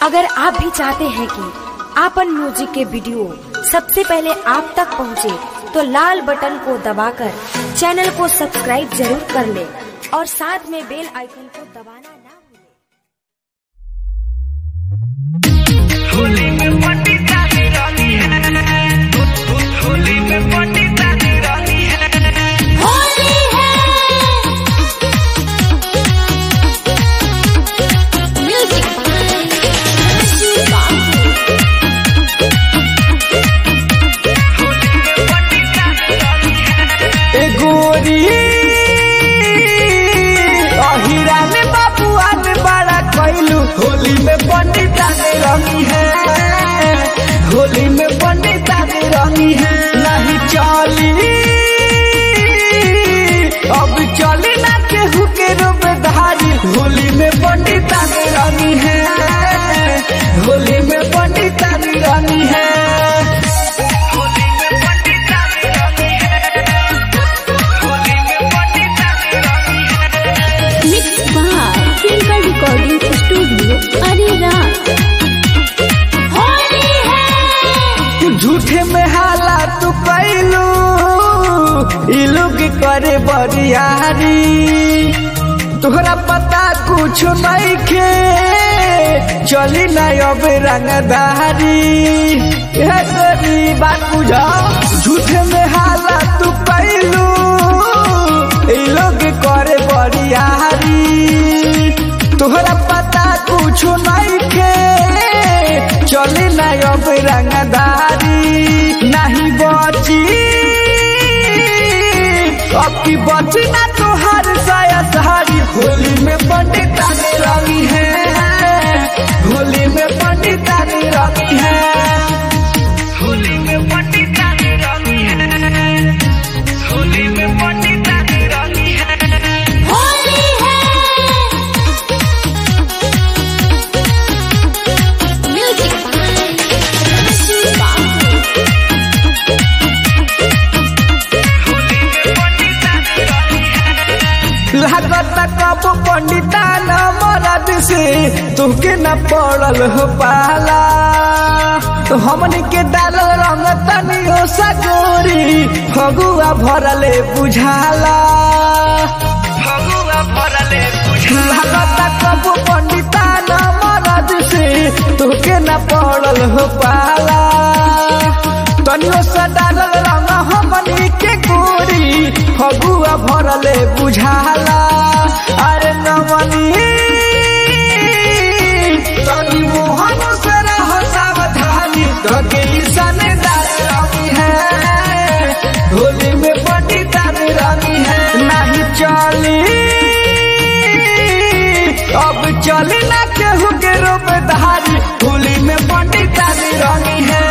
अगर आप भी चाहते हैं कि आपन म्यूजिक के वीडियो सबसे पहले आप तक पहुंचे, तो लाल बटन को दबाकर चैनल को सब्सक्राइब जरूर कर ले और साथ में बेल आइकन को दबाना ना भूलें। होली में पंडिता की रानी है होली में पंडिता की रानी है होली है म्यूजिक पंडिता की रानी है ए गोरी अहिरा ने बाबुआ ने बड़ा कैलू होली में पंडिता ने रंगी है होली में पंडिता ने रंगी है नहीं चली अब चली ना केहू के रूपधारी होली में पंडिता ने रंगी है होली में पंडिता ने रंगी है होली में पंडिता की रानी है होली में पंडिता की रानी है mix by film recording studio Areraj Holi है झूठे में हाला तू कैलू ई लोग करे बरियारी तोहरा पता कुछ नहीं खे चली ना अब रंगदारी हे गोरी बात बुझा झूठे में हाला तू कैलू ई लोग करे बरियारी तोहरा पता कुछ नहीं खे चली ना अब रंगदारी नहीं बची अब की बची ना तोहार साया सहारी होली में पंडिता ने रंगी है होली में पंडिता ने रंगी है होली में पंडिता की रानी है होली में पंडिता की रानी है होली है म्यूजिक पंडिता की रानी है लागत कब पंडिता न मरद से तुके न पड़ल हो पाला तो हमन के डालल रंग तनी हो सगोरी फगुआ भरले बुझाला फगुआ भरले लागत कब पंडिता न मरद से तुके न पड़ल हो पाला तनियो से डालल रंग हमनी के गोरी फगुआ भरले बुझाला अरे नमनी तनी मोहन से रह सावधानी धके ईशान दार रंगी है होली में पंडिता ने रंगी है नहीं चली अब चली ना केहू के रूप धारी होली में पंडिता ने रंगी है